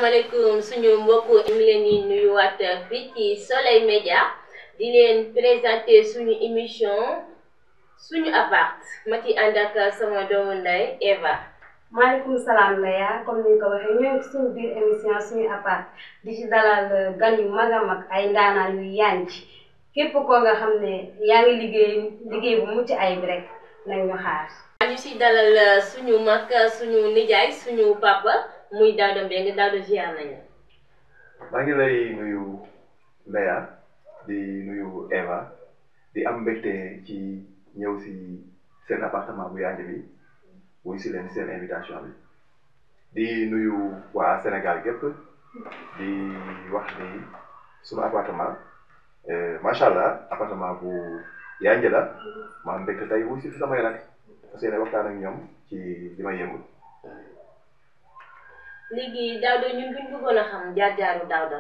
asalaamaaleykum suñu mbokku ñu ngi leen di nuyuwaat fii ci Soleil Média di leen présenter suñu émission suñu appart ma ci ànd ak sama doomu ndey Eva. maaleykum salaam Leya comme ni nga ko waxee ñoo ngi suñu biir émission suñu appart di ci dalal gan yu mag a mag ay ndaanaan yu yànj képp koo nga xam ne yaa ngi liggéey liggéey bu mucc ayib rek nañ ñu xaar. ñu ci dalal suñu mag suñu nijaay suñu papa muy Daouda Mbengue Daouda ziar nañu. maa ngi lay nuyu Leya di nuyu Eva di am mbégte ci ñëw si seen appartement bu yànj bi wuy si leen seen invitation bi di nuyu waa Sénégal gépp di wax ni sunu appartement macha allah appartement bu yànj la ma am mbégte tey wuy si fi samay rak parce que waxtaan ak ñoom ci li may yëngu. léegi Daouda ñun buñ bëggoon a xam jaar-jaaru Daouda.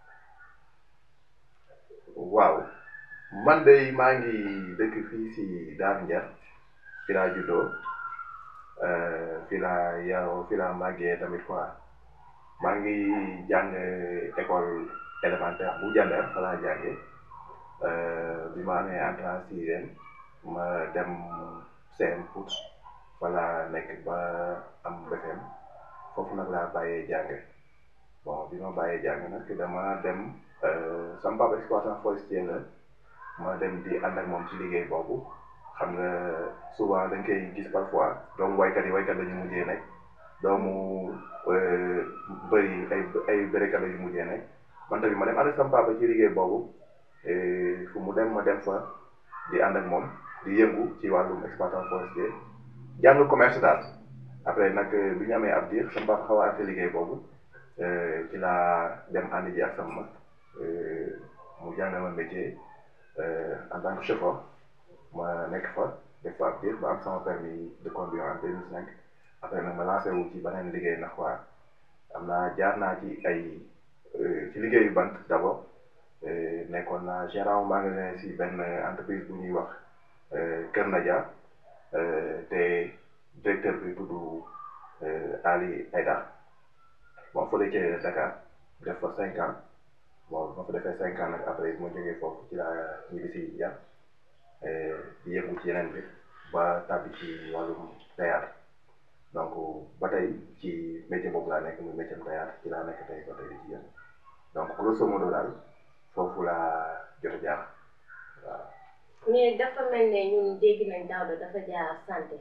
waaw man de maa ngi dëkk fii si Daaru Njar fi laa juddoo fi laa yaroo fi laa màggee tamit quoi maa ngi jàng école élémentaire bu Jandeer fa laa jànge bi ma amee entrée en sixième ma dem CM Pout fa laa nekk ba am BFEM foofu nag laa bàyyee jàng bon bi ma bàyyee jàng nag dama dem sama papa exploitant forestier la ma dem di ànd ak moom ci liggéey boobu xam nga souvent dañ koy gis parfois doomu waykat yi waykat la ñu mujjee nekk doomu bëri ay ay bërikat la ñu mujjee nekk man tamit ma dem ànd ak sama papa ci liggéey boobu fu mu dem ma dem fa di ànd ak moom di yëngu ci wàllum exploitant forestier jàng commerce daal après nag bi ñu amee ab diir sama papa xaw a arrêté liggéey boobu ci laa dem ànd ji ak sama mag mu jàngal ma métier en tant que chauffeur ma nekk fa def fa ab diir ba am sama permis de conduire en 2005 après nag ma lancé wu ci beneen liggéey ndax waa am naa jaar naa ci ay ci liggéeyu bant d'abord nekkoon naa gérant magasin si benn entreprise bu ñuy wax Kër Nadia te directeur bi tudd Ali Aïda bon fële ca Dakar def fa cinq ans bon ma fa defee cinq ans nag après ma jógee foofu ci laa ñibbi si Njar di yëngu ci yeneen bi ba tàbbi ci wàllum théâtre donc ba tey ci métier boobu laa nekk muy métier théâtre ci laa nekk tey ba tey di ci yëngu donc grosso modo daal foofu laa jot a jaar waaw. mais dafa mel ne ñun dégg nañ Daouda dafa jaar santé.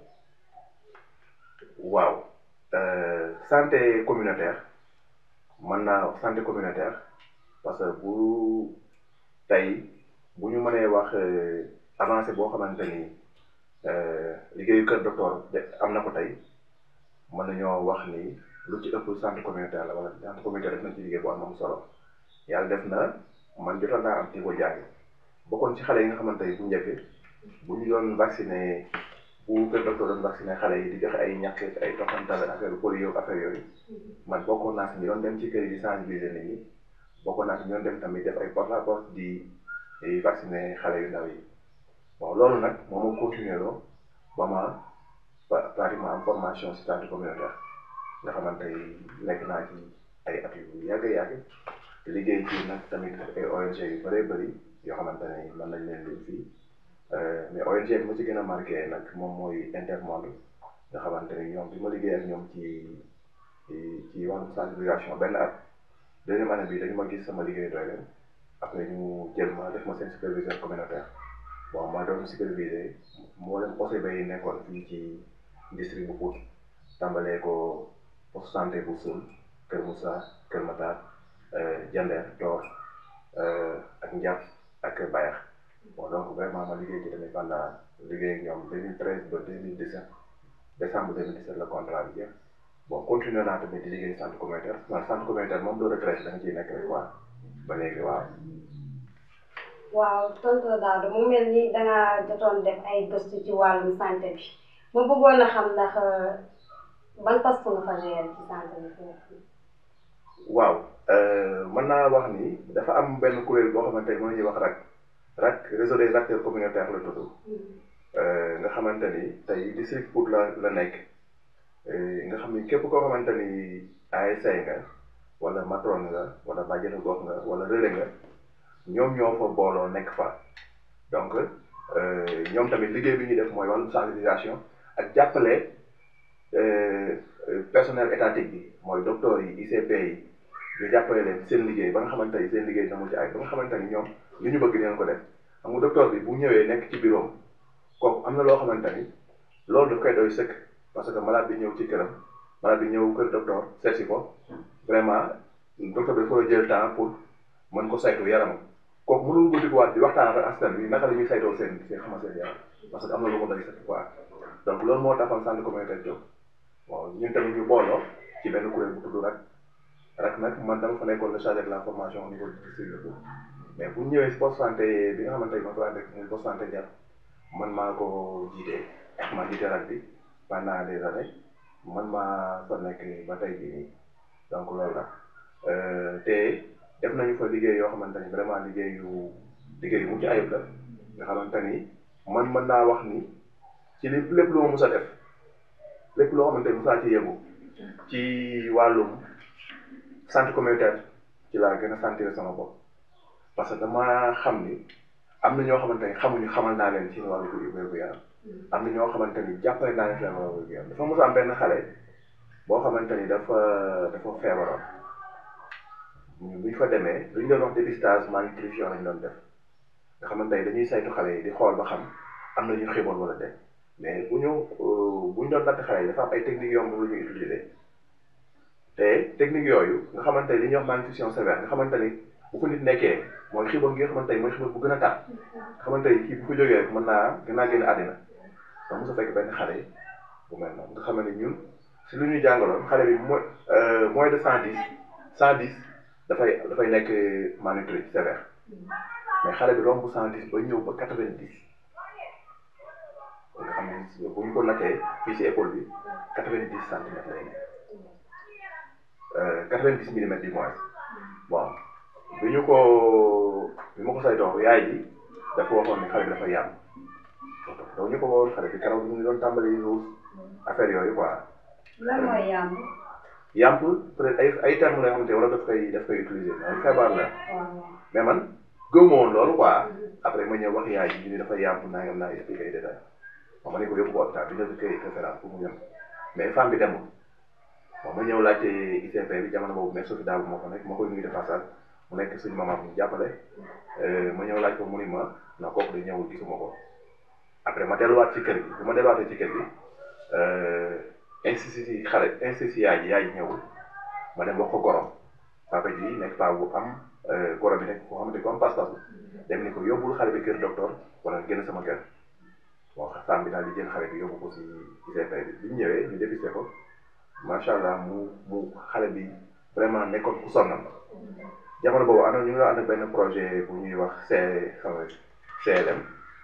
waaw santé communautaire mën naa santé communautaire parce que bu tey bu ñu mënee wax avancé boo xamante ni liggéeyu kër docteur am na ko tey mën nañoo wax ni lu ci ëpp santé communautaire la wala santé communautaire def na ci liggéey bu am am solo yàlla def na man jotoon naa am ci ko jàng bokkoon ci xale yi nga xamante ni bu njëkk bu ñu doon vacciné bu kër docteur doon vacciné xale yi di joxe ay ñàkk ay toxantal affaire polio affaire yooyu man bokkoon naa si ñu doon dem ci kër yi di sensibiliser nit ñi bokkoon naa si ñu doon dem tamit def ay porte à porte di vacciné xale yu ndaw yi bon loolu nag moo ma continué loo ba ma pratiquement am formation si santé communautaire nga xamante ni nekk naa ci ay at yu yàgg yàgg liggéey ci nag tamit ay ONG yu bëree bëri yoo xamante ne mën nañ leen lim fii mais ONG bi ma ci gën a marqué nag moom mooy Intermonde nga xamante ni ñoom bi ma liggéey ak ñoom ci ci wàllum sensibilisation benn at deuxième année bi dañu ma gis sama liggéey doy leen après ñu jël ma def ma seen superviseur communautaire bon ma doon superviser moo leen OCB yi nekkoon fii ci district bu Pout tàmbalee ko poste santé bu Soul Kër Moussa Kër Matar Jandeer Dior ak Ndiap ak Bayax bon donc vraiment ma liggéey ci tamit pendant liggéey ak ñoom 2013 ba 2017 décembre 2017 la contrat bi jeex bon continué naa tamit di liggéey centre communautaire man centre communautaire moom doo retraite da nga ciy nekk rek quoi ba léegi waaw. waaw tonton Daouda mu mel ni dangaa jotoon def ay gëstu ci wàllum santé bi ma bëggoon a xam ndax ban poste nga fa gérer ci santé bi foofu. waaw mën naa wax ni dafa am benn kuréel boo xamante ni mën nañuy wax RAC RAC réseau des acteurs communautaires la tudd nga xamante ni tey district Pout la la nekk nga xam ni képp koo xamante ni ASC nga wala matron nga wala bàjjenu gox nga wala relais nga ñoom ñoo fa booloo nekk fa donc ñoom tamit liggéey bi ñuy def mooy wàllum sensibilisation ak jàppale personnel étatique bi mooy docteur yi ICP yi ñu jàppale leen seen liggéey ba nga xamante ni seen liggéey dina mu ci ay ba nga xamante ni ñoom li ñu bëgg dinañ ko def xam nga docteur bi bu ñëwee nekk ci bureau kooku am na loo xamante ni loolu daf koy doy sëkk parce que malade bi ñëw ci këram malade bi ñëw kër docteur seet si ko vraiment docteur bi dafa jël temps pour mën ko saytu yaramam kooku mënul ko dikkuwaat di waxtaan ak askan wi naka la ñuy saytoo seen seen xama seen yaram parce que am na lu ko doy sëkk quoi donc loolu moo taxoon centre communautaire Diop bon ñun tamit ñu booloo ci benn kuréel bu tudd rak rak nag man dama fa nekkoon le chargé de la formation au niveau du district de mais bu ñëwee si poste santé bi nga xamante ni ma fa nekk muy poste santé Diar man maa ko jiite maa jiite rak bi pendant des années man maa fa nekk ba tey jii nii donc loolu la te def nañu fa liggéey yoo xamante ni vraiment liggéey yu liggéey yu mucc ayib la nga xamante ni man mën naa wax ni ci li lépp loo mus a def lépp loo xamante ni musaa ci yëngu ci wàllum santé communautaire ci laa gën a sentir sama bopp parce que dama xam ni am na ñoo xamante ni xamuñu xamal naa leen ci wàllu wér-gu yaram am na ñoo xamante ni jàppale naa leen ci wàllu wér-gu yaram dafa mos a am benn xale boo xamante ni dafa dafa feebaroon ñu bu ñu fa demee lu ñu doon wax dépistage malnutrition lañ doon def nga xamante ni dañuy saytu xale yi di xool ba xam am na ñu xiiboon wala déet mais bu ñu bu ñu doon natt xale yi dafa am ay techniques yoo xam lu ñuy utiliser te techniques yooyu nga xamante ni li ñuy wax malnutrition sévère nga xamante ni bu ko nit nekkee mooy xiiboon gi nga xamante ni mooy xiiboon bu gën a tar nga xamante ni kii bu ko jógee rek mën naa gën naa génn àddina donc mos a fekk benn xale bu mel noonu nga xam ne ñun si lu ñuy jàngaloon xale bi moins moins de cent dix cent dix dafay dafay nekk malnutri sévère mais xale bi romb cent dix ba ñëw ba quatre vingt dix nga xam ne bu ñu ko nattee fii si école bi quatre vingt dix centimètres lay nekk quatre vingt dix millimètres du moins bon bi ñu ko bi ma ko saytoo yaay ji dafa waxoon ni xale bi dafa yàgg donc ñu ko woon xale bi keroog ñu ngi doon tàmbali ruus affaire yooyu quoi. lan mooy yàmb. yàmp peut être ay ay termes la yoo xamante wala daf koy daf koy utiliser mais feebar la mais man gëmuma woon loolu quoi après ma ñëw wax yaay ji ñu ni dafa yàmp nangam naa expliqué ay détails bon ma ne ko yóbbu ko hôpital bi ñu koy référence pour mu ñëm mais femme bi demul bon ma ñëw laajte ICP bi jamono boobu mais Sophie Dabo moo fa nekk ma koy nuyu de passage mu nekk suñu maman bu ñu jàppale ma ñëw laaj ko mu ni ma na kooku de ñëwul gisuma ko après ma delluwaat ci kër gi bu ma delluwaatee ci kër gi insiste si xale insiste si yaay ji yaay ji ñëwul ma dem wax ko gorom papa ji nekk paa bu am gorom bi nekk koo xamante ko am pas-pas dem ni ko yóbbul xale bi kër docteur wala génn sama kër bon femme bi daal di jël xale bi yóbbu ko si ICP bi bi ñu ñëwee ñu dépisté ko macha allah mu mu xale bi vraiment nekkoon ku sonnam jamono boobu ànd ñu ngi ànd ak benn projet bu ñuy wax C CLM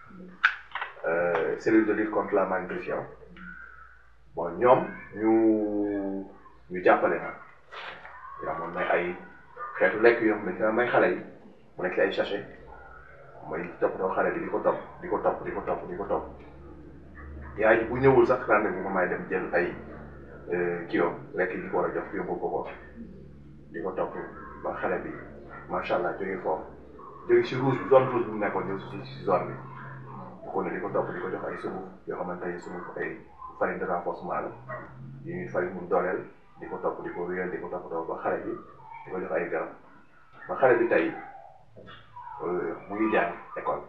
cellule de lutte contre la malnutrition bon ñoom ñu ñu jàppale ma yaa moom may ay xeetu lekk yoo xam ne may xale yi mu nekk ay sachet mooy toppatoo xale bi di ko topp di ko topp di ko topp di ko topp yaay ji bu ñëwul sax rendez-vous may dem jël ay kilo lekk yi ñu ko war a jox yóbbu ko ko di ko topp ba xale bi macha allah jóge foofu jóge si rouge zone rouge bu mu nekkoon ñëw si si zone bi bu ko ne di ko topp di ko jox ay sunguf yoo xamante ne sunguf ay farine de renforcement la yu ñuy farine mu dooleel di ko topp di ko wéyal di ko toppatoo ba xale bi di ko jox ay garab ba xale bi tey mu ngi jàng école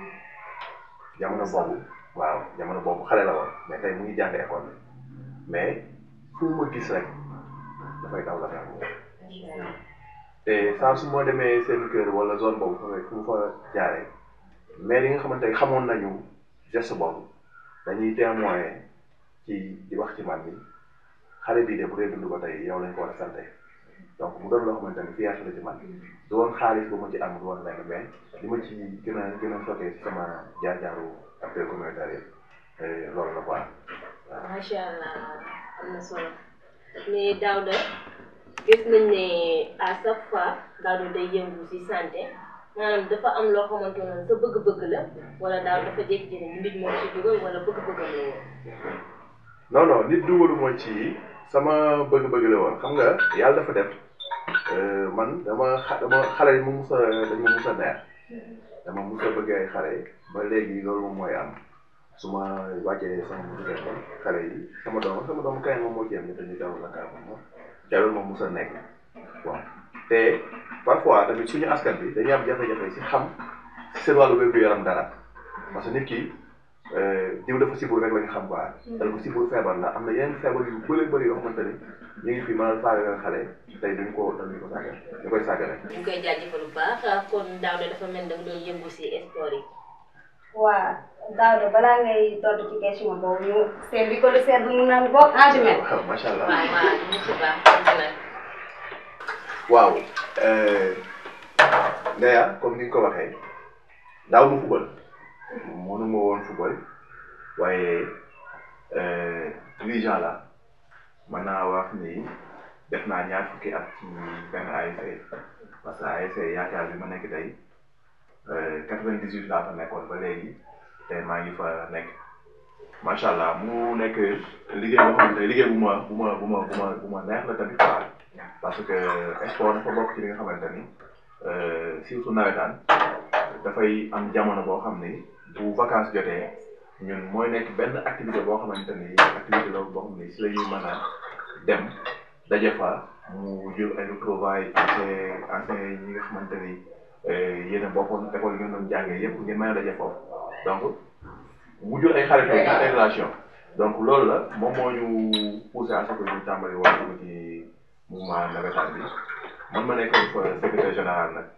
jamono boobu waaw jamono boobu xale la woon mais tey mu ngi jàng école mais fu ma gis rek dafay daw la xel te saa su ma demee seen kër wala zone boobu fu mu fa jaaree mais li nga xamante ne xamoon nañu geste boobu dañuy témoin ci di wax ci man ni xale bii de bu dee dund ba tey yow lañ ko war a sante donc mu doon loo xamante ni fierté la ci man du woon xaalis bu ma ci am du woon lenn mais li ma ci gën a gën a choqué ci sama jaar-jaaru acteur communautaire yi loolu la quoi. macha allah am na solo mais Daouda gis nañ ne à chaque fois Daouda day yëngu ci santé maanaam dafa am loo xamante ne sa bëgg-bëgg la wala daal dafa jékki-jékki nit moo ci dugal wala bëgg-bëggam la woon. non non nit dugalu ma ci sama bëgg-bëgg la woon xam nga yàlla dafa def man dama xa dama xale yi ma mus a dañ ma mus a neex dama mus a bëgg ay xale ba léegi loolu moom mooy am su ma wàccee sama musu téléphone xale yi sama doom sama doom kañ moom moo ci am ni dañuy daw la kaa moom te loolu moom mus a nekk bon te parfois tamit suñu askan bi dañuy am jafe-jafe si xam si seen wàllu wér-gu-yaram dara parce que nit ki diw dafa sibul rek la ñu xam quoi dal ko sibul feebar la am na yeneen feebar yu bëri bëri yoo xamante ni ñu ngi fi mën a faagagal xale tey duñ ko dañu ko sàggal ñu koy sàggale ñu koy jaajëfal bu baax kon Daouda dafa mel da nga doon yëngu si sport yi waa Daouda balaa ngay tontu ci question boobu ñu seet bi ko lu seet mu naan bokk en jumet waaw macha allah waaw waaw ñu si baax kontaan waaw Ndeya comme ni nga ko waxee daaw ma fubal mënuma woon fubal waaye dirigeant la mën naa wax ni def naa ñaar fukki at ci benn ASC parce que ASC yaakaar bi ma nekk tey quatre-vingt-dix-huit laa fa nekkoon ba léegi te maa ngi fa nekk macha allah mu nekk liggéey boo xamante ne liggéey bu ma bu ma bu ma bu ma bu ma neex la tamit quoi parce que sport dafa bokk ci li nga xamante ni surtout nawetaan dafay am jamono boo xam ni bu vacances jotee ñun mooy nekk benn activité boo xamante ni activité la boo xam ni si la ñuy mën a dem daje fa mu jël ay retrouvailles ancien ancien ñi nga xamante ni yéen a bokkoon école yi ngeen doon jàngee yëpp ngeen mën a daje foofu donc mu jël ay xarit ay relation donc loolu la moom moo ñu poussé à ce que ñu tàmbali woon dugg ci mouvement navétane bi man ma nekkoon fa secrétaire général nag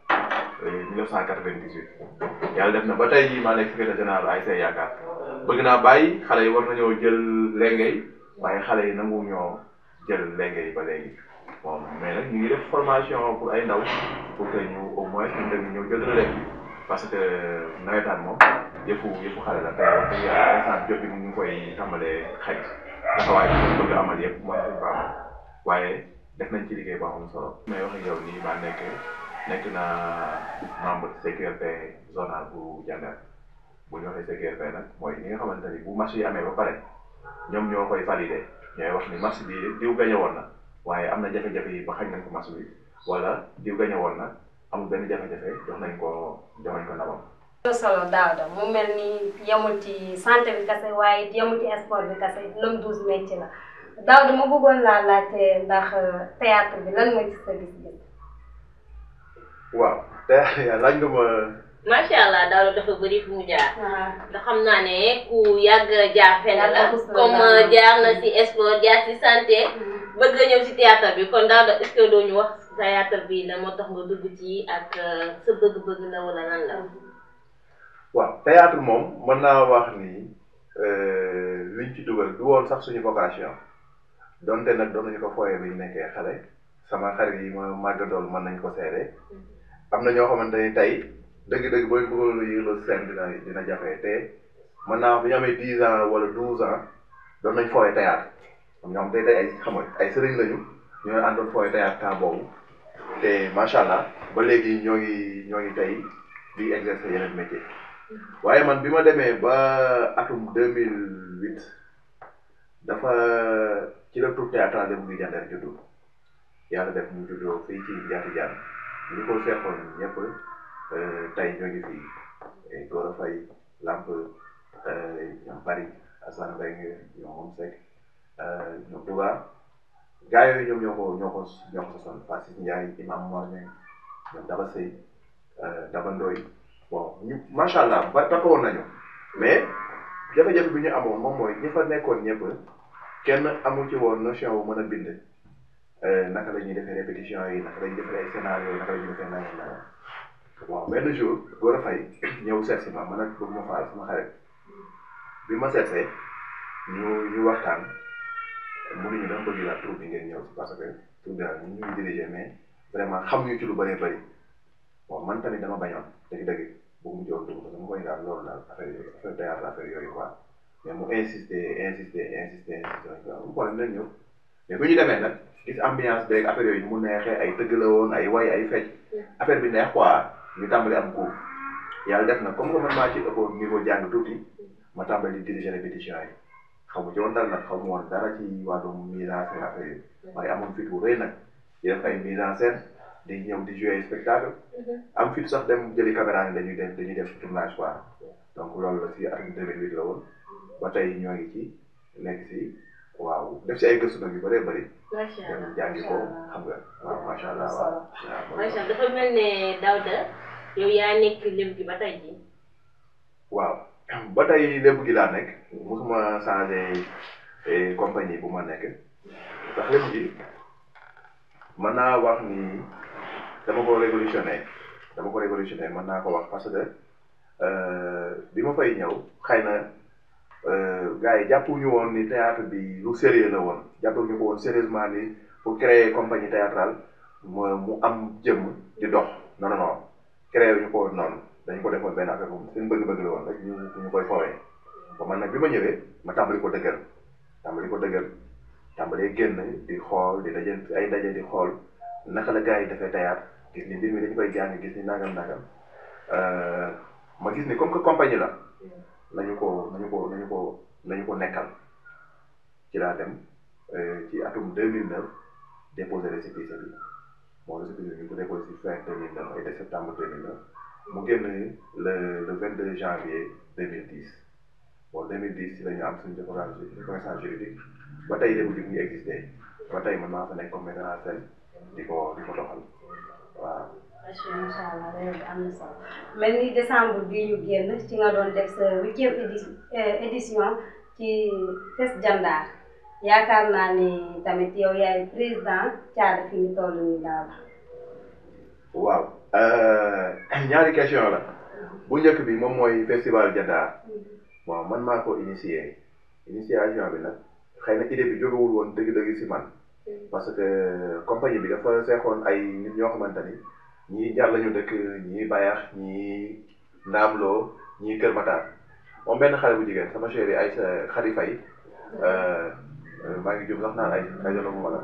1998 yàlla def na ba tey jii maa nekk secrétaire général ASC Yaakaar bëgg naa bàyyi xale yi war nañoo jël lengay waaye xale yi nangu ñoo jël lengay ba léegi bon mais nag ñu ngi def formation pour ay ndaw pour que ñu au moins ñu dem ñëw jël relève bi parce que nawetaan moom yëfu yëfu xale la te wax dëgg yàlla instant jot bi ñu ngi koy tàmbalee xëy taxawaay bi ñu bëgg amal yëpp mën nañu ko amal waaye def nañ ci liggéey boo am solo. may wax ak yow nii maa nekk nekk naa membre CQRP zonal bu Diender bu ñu waxee CQRP nag mooy ñi nga xamante ni bu match yi amee ba pare ñoom ñoo koy validé ñooy wax ni match bi diw gañe woon na waaye am na jafe-jafe yi ba xañ nañ ko match bi wala diw gañe woon na amul benn jafe-jafe jox nañ ko jox nañ ko ndamam. solo Daouda mu mel ni yemul ci santé bi kase waaye yemul ci sport bi kase lëm douze métier la Daouda ma bëggoon laa laajte ndax théâtre bi lan mooy ci sa gis-gis. waaw te laaj nga ma. macha allah Daouda dafa bëri fu mu jaar. waaw ndax xam naa ne ku yàgg jaar fenn la Yàgg a comme jaar na si sport jaar si santé bëgg nga ñëw si théâtre bi kon Daouda est-ce que doo ñu wax théâtre bi la moo tax nga dugg ci ak sa bëgg-bëgg la wala lan la. waaw théâtre moom mën naa wax ni liñ ci dugal du woon sax suñu vocation donte nag doon nañu ko fooyee bi ñu nekkee xale sama xarit yi ma màggandool mën nañ ko seede am na ñoo xamante ni tey dëgg-dëgg booy bëggoon lu yëngu seen dina dina jafe te mën naa wax bi ñu amee dix ans wala douze ans doon nañ fooyee théâtre ñoom ñoom tey tey ay xam nga ay sëriñ lañu ñooy àndoon fooyee théâtre temps boobu te macha allah ba léegi ñoo ngi ñoo ngi tey di exercer yeneen métier waaye man bi ma demee ba atum deux mille huit dafa ci la troupe théâtrale bu ngi Diender juddu yàlla def mu juddoo fii ci Njaati Jaan ñi ko seexoon ñëpp tey ñoo ngi fii Gora Faye Lamp ñoom Bari Assane Mbengue ñoom moom Seck ñoom Touba gaa yooyu ñoom ñoo ko ñoo ko ñoo ko sosoon Fassis Ndiaye Imam Mor Niang ñoom Daba Sey Daba Ndoy bon ñu macha allah ba takkoon nañu mais jafe-jafe bi ñu amoon moom mooy ñi fa nekkoon ñëpp kenn amu ci woon notion bu mën a bind naka la ñuy defee répétition yi naka la ñuy defee ay scénario naka la ñuy defee nangam nangam bon benn jour Gora Faye ñëw seet si ma man ak bëgg ma faal sama xarit bi ma seetsee ñu ñu waxtaan mënuñu dama bëgg la troupe bi ngeen ñëw si parce que troupe bi ñu ñuy diriger mais vraiment xam ñu ci lu bëree bëri bon man tamit dama bañoon dëgg-dëgg bëgg mu jox dugg parce que mu koy daal loolu daal affaire yooyu affaire théâtre affaire yooyu quoi mais mu insister insister insister insister waaw mu xool nañ ñëw mais bu ñu demee nag gis ambiance beeg affaire yooyu mu neexee ay tëgg la woon ay way ay fecc affaire bi neex quoi ñu tàmbali am cours yàlla def na comme que man maa ci ëppoon niveau jàng tuuti ma tàmbali di diriger répétition yi xamu ci woon dara nag xamu woon dara ci wàllum mise en scène affaire yi waaye amoon fit bu rëy nag di def ay mise en scène di ñëw di jouer spectacle am fit sax dem jëli caméra ni dañuy dem dañuy def tournage quoi donc loolu la si atum 2008 la woon ba tey ñoo ngi ci nekk si waaw def si ay gëstu nag yu bëree bëri macha dem allah jàngi ko xam nga waaw macha allah waaw waaw macha allah dafa mel ne Daouda yow yaa nekk lim gi ba tey jii. waaw ba tey lépp gi laa nekk mosuma changé eh, compagnie bu ma nekk ndax lépp gi mën naa wax ni dama ko révolutionné dama ko révolutionné mën naa ko wax parce que euh, bi ma fay ñëw xëy na euh, gars yi jàppuñu woon ni théâtre bi lu sérieux la woon jàppuñu ko woon sérieusement ni pour créer compagnie théâtrale mu mu am jëmm di dox non non non créé ñu ko woon noonu dañ ko defoon benn affaire boobu seen bëgg-bëgg la woon rek ñu ñu koy fowee ba man nag bi ma ñëwee ma tàmbali ko dëggal tàmbali ko dëggal tàmbalee génn di xool di daje ay daje di xool naka la gars yi defee théâtre gis ni mbir mi dañu koy jàng gis ni nangam nangam euh, ma gis ni comme que compagnie la nañu ko nañu ko nañu ko nañu ko nekkal ci laa dem euh, ci atum 2009 déposé récépissé bi bon récépissé bi ñu ko déposé ci fin 2009 ay de septembre 2009 mu génn le le 22 janvier 2010 bon 2010 ci la ñu am suñu reconnaissance reconnaissance juridique ba tey léegi mu ngi existé ba tey man maa fa nekk comme metteur en scène di ko di ko doxal waaw. macha allah macha allah réew bi am na solo mel ni décembre bii ñu génn ci nga doon def sa huitième édi édition ci Fest Jandaar yaakaar naa ni tamit yow yaay président caada fi ñu toll nii daal. waaw ñaari question la bu njëkk bi moom mooy festival Jandaar bon man maa ko initié initiation bi nag xëy na idée bi jógewul woon dëgg-dëgg si man parce que compagnie bi dafa seexoon ay nit ñoo xamante ni ñii jar lañu dëkk ñii bayax ñii ndaamloo ñii Kër Matar moom benn xale bu jigéen sama chérie ay sa xadi fay maa ngi jub sax naan ay ay yoonu ma la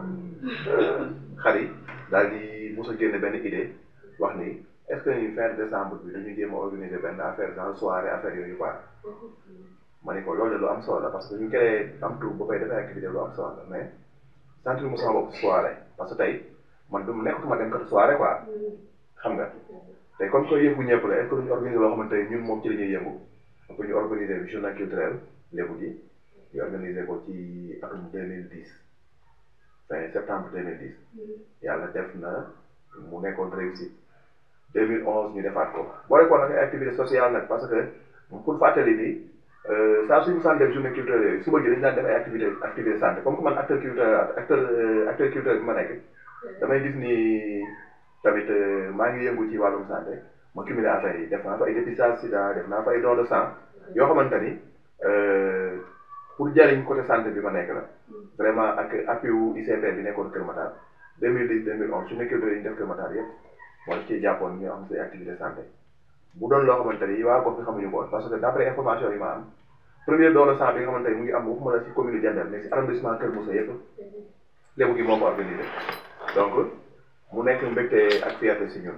xadi daal di mos a génne benn idée wax ni est-ce que ñu fin décembre bi dañuy jéem a organiser benn affaire genre soirée affaire yooyu quoi ma ne ko loolu de lu am solo la parce que ñu créé am tur ba koy defee activité lu am solo la mais sentir mu sama bopp soirée parce que tey man du nekkatuma dem kat soirée quoi xam nga tey comme que yëngu ñëpp la est-ce que duñu organiser loo xamante ne ñun moom ci la ñuy yëngu pour ñu organiser bi journée culturelle lébu gi ñu organiser ko ci atum 2010 fin septembre 2010 yàlla def na mu nekkoon réussite 2011 ñu defaat ko boole ko nag ay activité sociale nag parce que pour fàttali ni saa suñu sant def journée culturelle yooyu suba gi dañu daan def ay activité activité santé comme que man acteur culturel acteur acteur culturel bi ma nekk damay gis ni tamit maa ngi yëngu ci wàllum santé ma cumulé affaire yi def naa fa ay dépistage sida def naa fa ay don de sang yoo xamante ni pour jariñ côté santé bi ma nekk la vraiment ak appui wu ICP bi nekkoon Kër Matar 2010 2011 journée culturelle yi ñu def Kër Matar yëpp moo daf ciy jàppoon ñu am say activité santé bu doon loo xamante ni waa gox bi xamuñu ko woon parce que d' après information yi ma am premier don de sang bi nga xamante ni mu ngi am waxuma la si commune de Diender mais si arrondissement Kër Moussa yëpp lébu gi moo ko organisé donc mu nekk mbégte ak fierté si ñun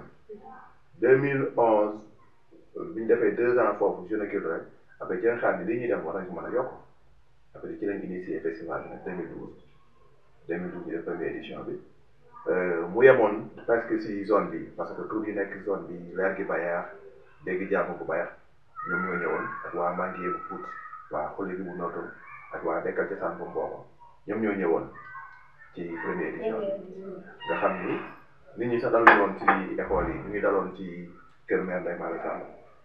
2011 bi ñu defee deux ans foofu journée culturelle après ci xaar ni li ñuy def war nañ ko mën a yokk après ci lañ initié festival bi nag 2012 2012 ñu def première édition bi mu yemoon presque si zone bi parce que tur yi nekk zone bi leer gi bayaar dégg jàmm bu bayaar ñoom ñoo ñëwoon ak waa Mandié bu Pout waa xolli bi bu nootul ak waa dekkal ca saan bu mboobo ñoom ñoo ñëwoon ci première édition bi nga xam ni nit ñi sax daluñu woon ci école yi ñu ngi daloon ci kër mère Ndeye Malick Samb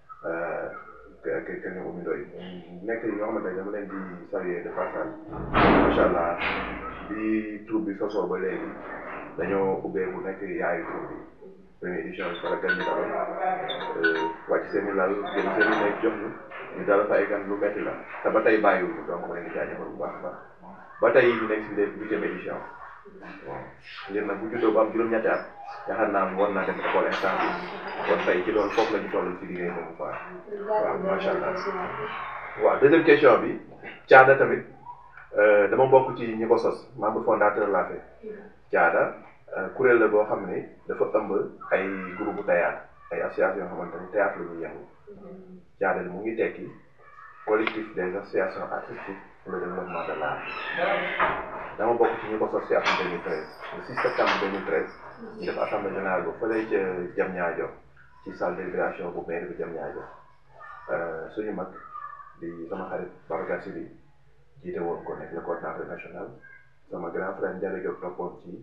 kër kër kër ñoom Ndoye nekk ñoo xamante ne dama leen di saluer de passage macha allah bi tur bi sosoo ba léegi dañoo ubbeeku nekk yaayu tur bi première édition bi fara gan ñu daloon wàcc seen i lal jël seen i nekk jox ñu ñu dal fa ay gan lu metti la te ba tey bàyyiwuñu donc ma leen di jaajëfal bu baax a baax ba tey ñu nekk si huitième édition bon ngir nag bu juddoo ba am juróom-ñetti at yaakaar naa war naa dem école instant bi kon tey ci loolu foofu la ñu toll ci liggéey boobu quoi waaw macha allah waaw deuxième question bi caada tamit dama bokk ci ñi ko sos membre fondateur laa fi caada kuréel la boo xam ne dafa ëmb ay groupe théâtre ay association yoo xamante ni théâtre la ñuy yëngu caada mu ngi tekki collectif des associations artistiques pour le développement de l'art dama bokk ci ñu ko sos ci atum 2013 le 6 septembre 2013 ñu def assemblée générale bu fële ca Diamniadio ci salle de délibération bu mairie bu Diamniadio suñu mag di sama xarit Babacar Sy bi jiite woon ko nekk le coordinateur national sama grand frère Ndiaye Diop toppoon ci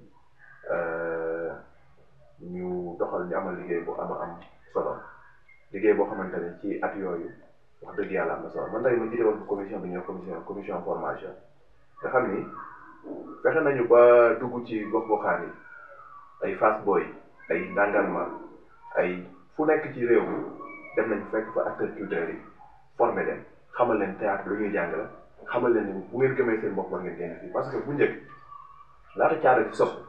ñu doxal ñu amal liggéey bu ama am solo liggéey boo xamante ne ci at yooyu wax dëgg yàlla am na solo man tey ma jiite woon ko commission bi ñëw commission commission formation nga xam ni fexe nañu ba dugg ci gox goxaan yi ay Fass Boy ay Ndangalma ay fu nekk ci réew mi dem nañu fekk fa acteurs culturels yi formé leen xamal leen théâtre lu ñuy jàng la xamal leen ni bu ngeen gëmee seen bopp war ngeen génn fii parce que bu njëkk laata caada ci sos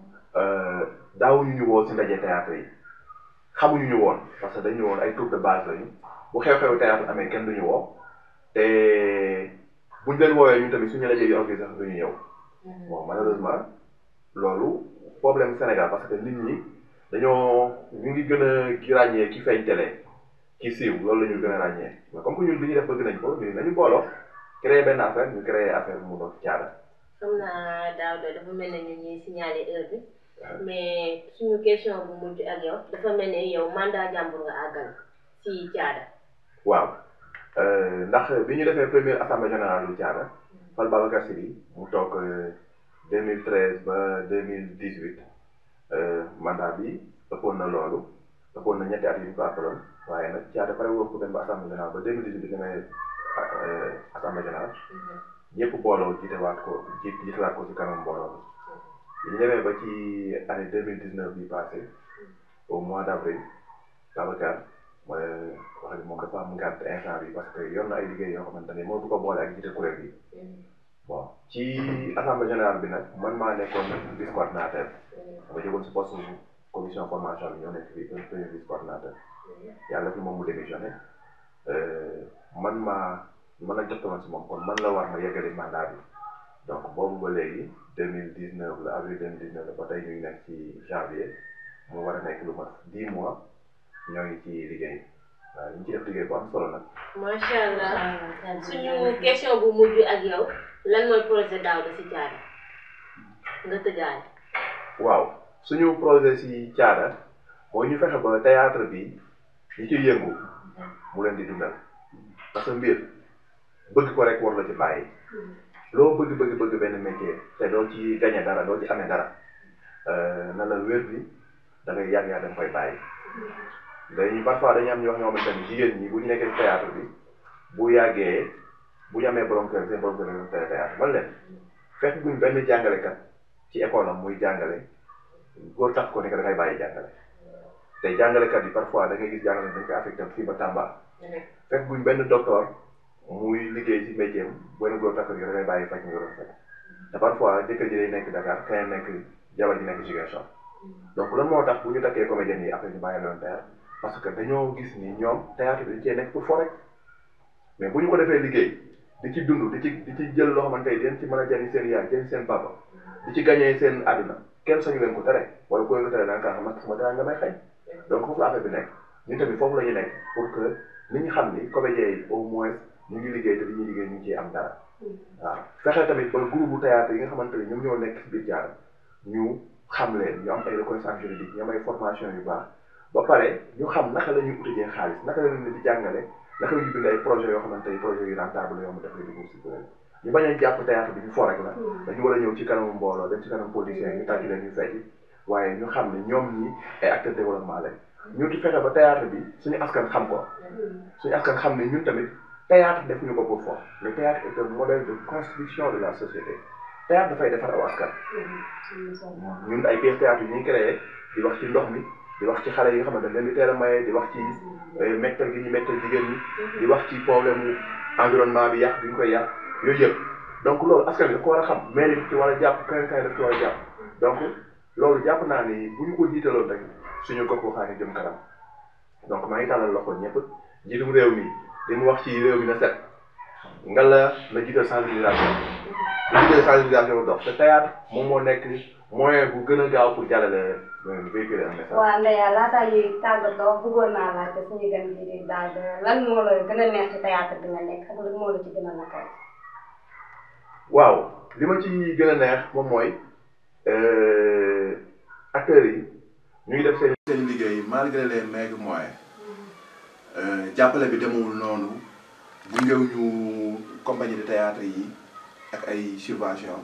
daawuñu ñu woo si ndaje théâtre yi xamuñu ñu woon parce que dañu woon ay troupe de base lañu bu xew-xew théâtre amee kenn duñu woo te buñ leen woowee ñun tamit suñu ndaje yi organisé sax duñu ñëw bon malheureusement loolu problème Sénégal parce que nit ñi dañoo ñu ngi gën a ràññee ki feeñ télé ki siiw loolu la ñu gën a ràññee mais comme que ñun li ñuy def bëgg nañ ko ñun nañu booloo créer benn affaire ñu créer affaire mu doon caada. xam naa Daouda dafa mel ne ñu ñuy signaler heure bi mais suñu question bu mujj ak yow dafa mel ne yow mandat jàmbur nga àggal ci caada. waaw ndax bi ñu defee première assemblée générale du caada Fal Babacar Sy bi mu toog 2013 ba 2018 mandat bi ëppoon na loolu ëppoon na ñetti at yu ñu ko appaloon waaye nag caada pare woon ko dem ba assemblée générale ba 2018 bi demee assemblée générale ñëpp booloo jiitewaat ko ji jiitewaat ko ci kanam mbooloo bi ñu demee ba ci année 2019 bi passé au mois d' avril Babacar mooy wax ni moom dafa am ngànt instant bi parce que yor na ay liggéey yoo xamante ne moo du ko boole ak jiite kuréel bi bon ci assemblée générale bi nag man maa nekkoon vice coordinateur dama jógoon si poste commission formation bi ñoo nekk fii premier vice coordinateur yàlla fi moom mu démissionné man maa man la jotoon si moom kon man la war ma yeggali mandat bi donc boobu ba léegi deux mille dix neuf la avril deux mille dix neuf la ba tey ñu ngi nekk ci janvier mu war a nekk lu mat dix mois ñoo ngi ci liggéey waaw ñu ngi ci def liggéey bu am solo nag. macha allah suñu question bu mujj ak yow lan mooy projet Daouda si caada nga tëjaale. waaw suñu projet si caada mooy ñu fexe ba théâtre bi ñi ciy yëngu mu leen di dundal parce que mbir bëgg ko rek war la ci bàyyi loo bëgg bëgg bëgg benn métier te doo ci gañe dara doo ci amee dara na la wér bi da ngay yàgg yaa da nga koy bàyyi dañuy parfois dañuy am ñoo xamante ni jigéen ñi bu ñu nekkee théâtre bi bu yàggee bu ñu amee borom kër seen borom kër dañu tere théâtre man leen fekk buñ benn jàngalekat ci école am muy jàngale góor tax ko ne que da ngay bàyyi jàngale te jàngalekat yi parfois da ngay gis jàngale dañ koy affecté fii ba Tamba fekk buñ benn docteur muy liggéey ci métier am benn góor tax ko da ngay bàyyi faj nga doon faj te parfois jëkkër ji day nekk Dakar keneen nekk jabar ji nekk Ziguinchor donc lan moo tax bu ñu takkee comédien yi après ñu bàyyi loon théâtre parce que dañoo gis ni ñoom théâtre bi dañ cee nekk pour fo rek mais bu ñu ko defee liggéey di ci dund di ci di ci jël loo xamante ni dañ ci mën a jëriñ seen yaay jëriñ seen papa di ci gagné seen àdduna kenn sañu leen ko tere wala ku leen ko tere da nga kaa xam sama dara nga may xëy donc foofu la affaire bi nekk ñun tamit foofu la ñu nekk pour que nit ñi xam ni comédien yi au moins ñu ngi liggéey te li ñuy liggéey ñu ngi ciy am dara waaw fexe tamit ba groupe bu théâtre yi nga xamante ni ñoom ñoo nekk ci biir jaar ñu xam leen ñu am ay reconnaissance juridique ñu am ay formation yu baax ba pare ñu xam naka la ñuy utijee xaalis naka la ñu di jàngale naka la ñuy bind ay projets yoo xamante ni projets yu rentable yoo xam ne dafay dugg si kuréel ñu bañ a jàpp théâtre bi ñu fo rek la dañu war a ñëw ci kanamu mbooloo dem ci kanam politiciens yi ñu tàcc leen ñu fecc waaye ñu xam ne ñoom ñi ay acteurs développement lañ ñu di fexe ba théâtre bi suñu askan xam ko suñu askan xam ne ñun tamit théâtre defuñu ko pour fo le théâtre est un modèle de construction de la société théâtre dafay defar aw askan ñun ay pièces théâtre yi ñuy créé di wax ci ndox mi di wax ci xale yi nga xamante ne leen di teel a maye di wax ci mettal gi ñu mettal jigéen ñi di wax ci problème mu environnement bi yàq bi ñu koy yàq yooyu yëpp donc loolu askan bi da ko war a xam mairie bi ci war a jàpp keneen keneen daf ci war a jàpp donc loolu jàpp naa ni bu ñu ko jiitaloon rek suñu gox goxaan yi jëm kanam donc maa ngi tàllal loxo ñëpp njiitum réew mi li mu wax ci réew mi na set nga la na jiital sensibilisation na jiital sensibilisation dox te théâtre moom moo nekk moyen bu gën a gaaw pour jàllale véhiculer un message. waaw Ndeya laataa ñuy tàggatoo bëggoon naa laajte suñu gan gi di daal lan moo la gën a neex ci théâtre bi nga nekk ak lan moo la ci gën a naqari. waaw li ma ci gën a neex moom mooy acteurs yi ñuy def seen seen liggéey malgré les maigres moyens jàppale bi demewul noonu bu ngëw ñu compagnie de théâtre yi ak ay subvention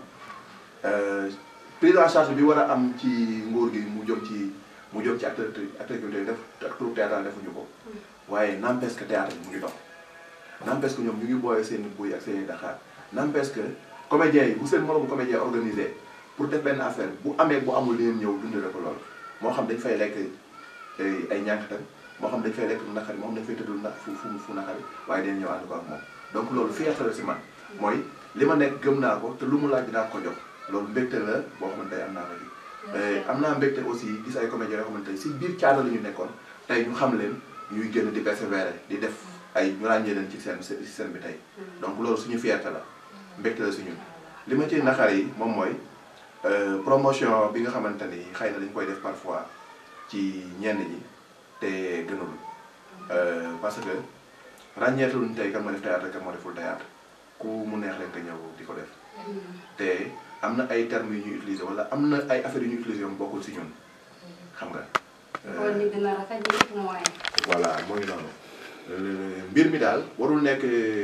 prise en charge bi war a am ci nguur gi mu jëm ci mu jëm ci acteur acteur culturel def ak troupe théâtrale defuñu ko waaye n'empêche que théâtre bi mu ngi dox n'empêche que ñoom ñu ngi booyee seen i buy ak seen i daxaar n'empêche que comédiens yi bu seen moromu comédien organisé pour def benn affaire bu amee bu amul leen ñëw dundale ko loolu moo xam dañ fay lekk ay ñànkatan moo xam dañ fay lekk naqari moo xam dañ fay tëddul na fu fu fu naqari waaye dañ ñëw ànd ko ak moom donc loolu fierté la si man mooy li ma nekk gëm naa ko te lu mu laaj dinaa ko jox loolu mbégte la boo xamante ne am naa ko ji am naa mbégte aussi gis ay comédiens yoo xamante ne si biir caada la ñu nekkoon tey ñu xam leen ñuy génn di persévérer di def ay ñu ràññee leen ci seen si seen bi tey donc loolu suñu fierté la mbégte la suñu li ma ci naqar yi moom mooy promotion bi nga xamante ni xëy na dañ koy def parfois ci ñenn ñi te gënul parce que ràññeetuñ tey kan ma def théâtre kan ma deful théâtre ku mu neex leen te ñëw di ko def te am na ay termes yu ñuy utiliser wala am na ay affaires yu ñuy utiliser mu bokkul si ñun xam nga. kon ñu gën a rafet ñu moyen. voilà mooy noonu mbir mi daal warul nekk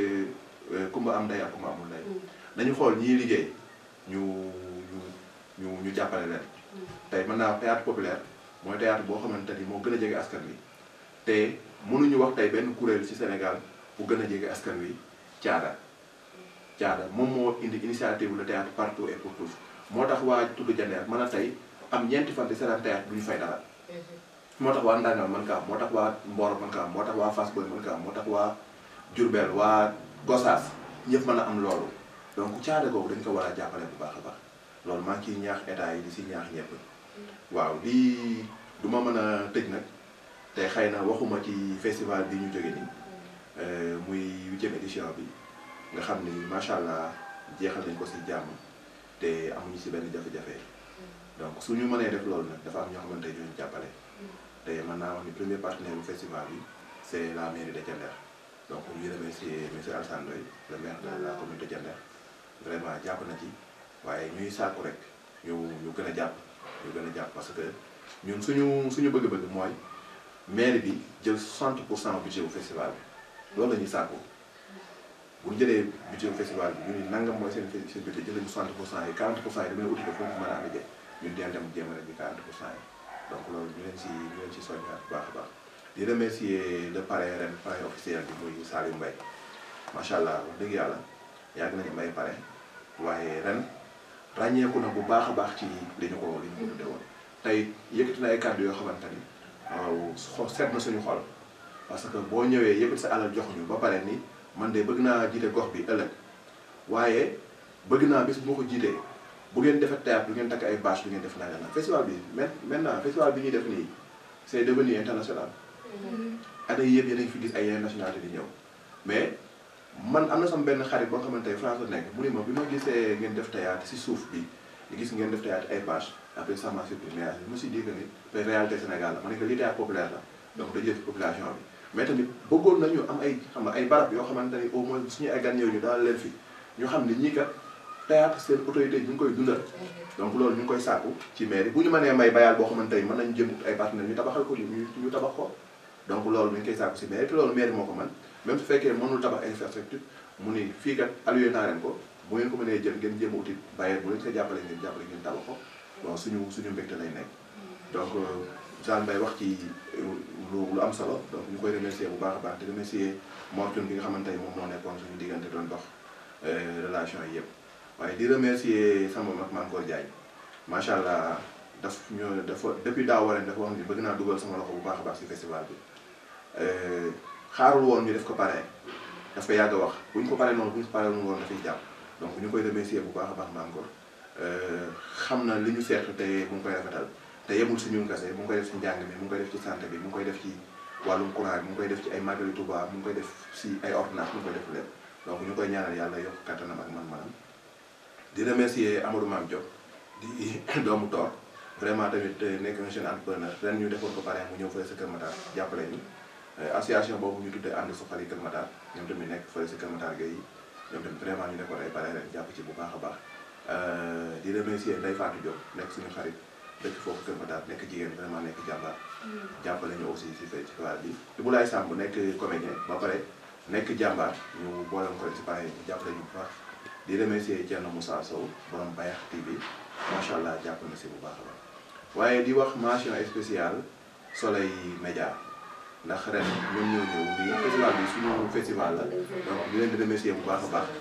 kumba am ndey ak kumba amul ndey nañu xool ñii liggéey ñu ñu ñu ñu jàppale leen tey mën naa théâtre populaire mooy théâtre boo xamante ni moo gën a jege askan wi te mënuñu wax tey benn kuréel ci Sénégal bu gën a jege askan wi caada caada moom moo indi initiative le théâtre partout et pour tous moo tax waa tudd jandeer mën a tey am ñeenti fan di seetaan théâtre du ñu fay dara moo tax waa Ndangal mën ka am moo tax waa Mboro mën ka am moo tax waa Fass Boye mën ka am moo tax waa Diourbel waa Gossas ñëpp mën a am loolu donc caada googu dañ ko war a jàppale bu baax a baax loolu maa ngi ciy ñaax état yi di si ñaax ñëpp waaw lii du ma mën a tëj nag te xëy na waxuma ci festival bi ñu jóge nii muy huitième édition bi nga xam ni macha allah jeexal nañ ko si jàmm te amuñu si benn jafe-jafe donc suñu mënee def loolu nag dafa am ñoo xamante ne ñooñu jàppale te mën naa wax ni premier partenaire bu festival bi c' est la mairie de Diender donc ñu remercier monsieur Alassane Ndoye le maire de la commune de Diender vraiment jàpp na ci waaye ñuy sàkku rek ñu ñu gën a jàpp ñu gën a jàpp parce que ñun suñu suñu bëgg-bëgg mooy maire bi jël 60 pour cent budget bu festival bi loolu la ñuy sàkku bu ñu jëlee budget bu festival bi ñu ni nangam mooy seen seen budget jëlee 60 pour cent yi 40 pour cent yi damay uti ko foofu mën a amee ñun dinañ dem jéem a rek bi 40 pour cent yi donc loolu ñu leen si ñu leen si soññaat bu baax a baax di remercier le parrain ren parrain officiel bi muy Saliou Mbaye macha allah wax dëgg yàlla yàgg nañu may parrain waaye ren ràññeeku na bu baax a baax ci li ñu ko li ñu ko tudde woon tey yëkkati na ay kàddu yoo xamante ni waaw xol seet na suñu xol parce que boo ñëwee yëkkati sa alal jox ñu ba pare ni man de bëgg naa jiite gox bi ëllëg waaye bëgg naa bis bu ma ko jiitee bu ngeen defee théâtre du ngeen takk ay bâche du ngeen def nanga na festival bi maintenant festival bi ñuy def nii c' est devenu international année yëpp yéen a ngi fi gis ay yeneen nationalité di ñëw mais man am na sama benn xarit boo xamante ne France la nekk mu ni ma bi ma gisee ngeen def théâtre si suuf bi gis ngeen def théâtre ay bâche après ça m'a surpris mais je me suis dit que ni réalité Sénégal la ma ne que lii théâtre populaire la donc dañuy def population bi mais tamit bëggoon nañu am ay xam nga ay barab yoo xamante ni au moins suñu ay gan ñëw ñu daal leen fi ñu xam ne ñii kat théâtre seen autorité ñu ngi koy dundal donc loolu ñu ngi koy sàkku ci mairie bu ñu mënee may bayal boo xamante ni mën nañu jëm ay partenaires ñu tabaxal ko ñu ñu tabax ko donc loolu ñu ngi koy sàkku si mairie te loolu mairie moo ko mën même su fekkee mënul tabax infrastructure mu ni fii kat alloué naa leen ko bu ngeen ko mënee jël ngeen jéem a uti bayal bu leen ko jàppale ngeen jàppale ngeen tabax ko bon suñu suñu mbégte lay nekk donc Jean Mbaye wax ci lu lu am solo donc ñu koy remercier bu baax a baax di remercier Mor Thioune bi nga xamante ni moom moo nekkoon suñu diggante doon dox relation yi yëpp waaye di remercier sama mag Mankor Diagne macha allah daf ñu dafa depuis daaw wareen dafa wax ni bëgg naa dugal sama loxo bu baax a baax si festival bi xaarul woon ñu def ko pare daf ko yàgg a wax bu ñu ko paree noonu bu ñu ko paree woon dafay jàpp donc ñu koy remercier bu baax a baax Mankor xam na li ñu seetlu te mu ngi koy rafetal te yemul si ñun kese mu ngi koy def si njàng mi mu ngi koy def ci santé bi mu ngi koy def ci wàllum courant bi mu ngi koy def ci ay magali Touba mu ngi koy def si ay ordonnance mu ngi koy def lépp donc ñu koy ñaanal yàlla yokk kattanam ak man-manam di remercier Amadou Mame Diop di doomu toor vraiment tamit nekk un jeune entrepreneur ren ñu defoon ko pare mu ñëw fële sa Kër Matar jàppale ñu association boobu ñu tuddee ànd suxali Kër Matar ñoom tamit nekk fële sa Kër Matar gay ñoom tamit vraiment ñu defoon ay pare ren jàpp ci bu baax a baax di remercier Ndeye Fatou Diop nekk suñu xarit dëkk foofu Kër Matar nekk jigéen vraiment nekk jàmbaar jàppale ñu aussi si festival bi Ibulaay Samb nekk comédien ba pare nekk jàmbaar ñu boolem ko si pare jàppale ñu bu baax di remercier Thierno Moussa Sow borom Bayax TV macha allah jàpp na si bu baax a baax waaye di wax mention spéciale Soleil Média ndax ren ñoom ñoo ñëw nii festival bi suñu festival la donc ñu leen di remercier bu baax a baax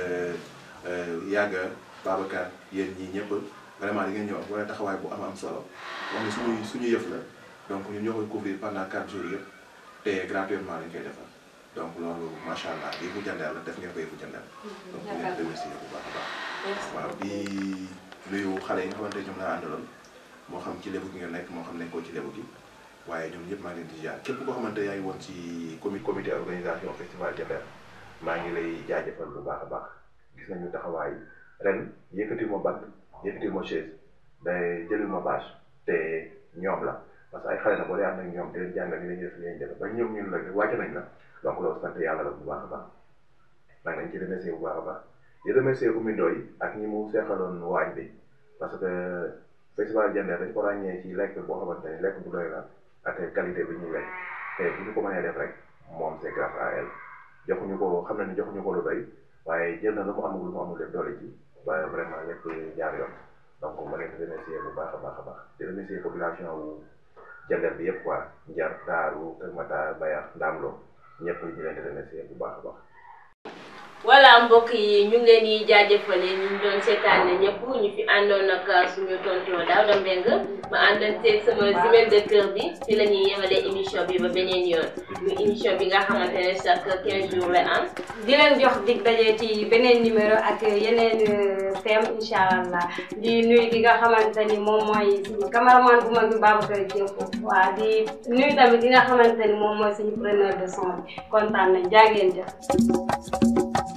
yàgga Babacar yéen ñii ñëpp vraiment di ngeen ñëw wala taxawaay bu am am solo wax ne suñuy suñu yëf la donc ñun ñoo koy couvrir pendant 4 jours yëpp te gratuitement lañ koy defal donc loolu macha allah lii bu jëndeel la def ngeen ko yëfu jëndeel donc ñu leen di remercier bu baax a baax waaw di nuyu xale yi nga xamante ñoom laa àndaloon moo xam ci lébu gi nga nekk moo xam nekkoo ci lébu gi waaye ñoom ñëpp maa ngi leen di jaar képp koo xamante yaa ngi woon ci comi comité organisation festival Diender maa ngi lay jaajëfal bu baax a baax gis nañu taxawaay ren yëkkati ma bant yëkkati ma chaise day jëli ma bâche te ñoom la parce que ay xale na boo dee ànd ak ñoom di leen jàngal ni lañuy def li leen def ba ñoom ñun la wàcc nañ la donc loolu sant yàlla la bu baax a baax maa ngi leen ci remercier bu baax a baax di remercier Oumy Ndoye ak ñi mu seexaloon waañ bi parce que festival Diender dañ ko ràññee ci lekk boo xamante ne lekk bu doy la ak qualité bi ñuy lekk te bu ñu ko mënee def rek moom c'est grâce à elle joxuñu ko xam na ni joxuñu ko lu doy waaye jël na lu mu amul lu mu amul lépp doole ji ba vraiment lépp jaar yoon donc ma leen di remercier bu baax a baax a baax di remercier population wu Diender bi yëpp quoi Njar Daaru Kër Matar Bayax Ndamlo ñëpp ñu leen di remercier bu baax a baax. voilà mbokk yi ñu ngi leen di jaajëfale ñu ngi doon seetaan ñëpp ñu fi àndoon ak suñu tonton Daouda Mbengue ma àndoon seeg sama jumelle de cœur bi fi la ñuy yemalee émission bi ba beneen yoon muy émission bi nga xamante ne chaque 15 jours la am. di leen jox dig daje ci beneen numéro ak yeneen thème incha allah di nuyu ki nga xamante ni moom mooy suñu cameraman bu mag bi Babacar Diop waa di nuyu tamit ki nga xamante ni moom mooy suñu preneur de son bi kontaan nañ jaageen jëf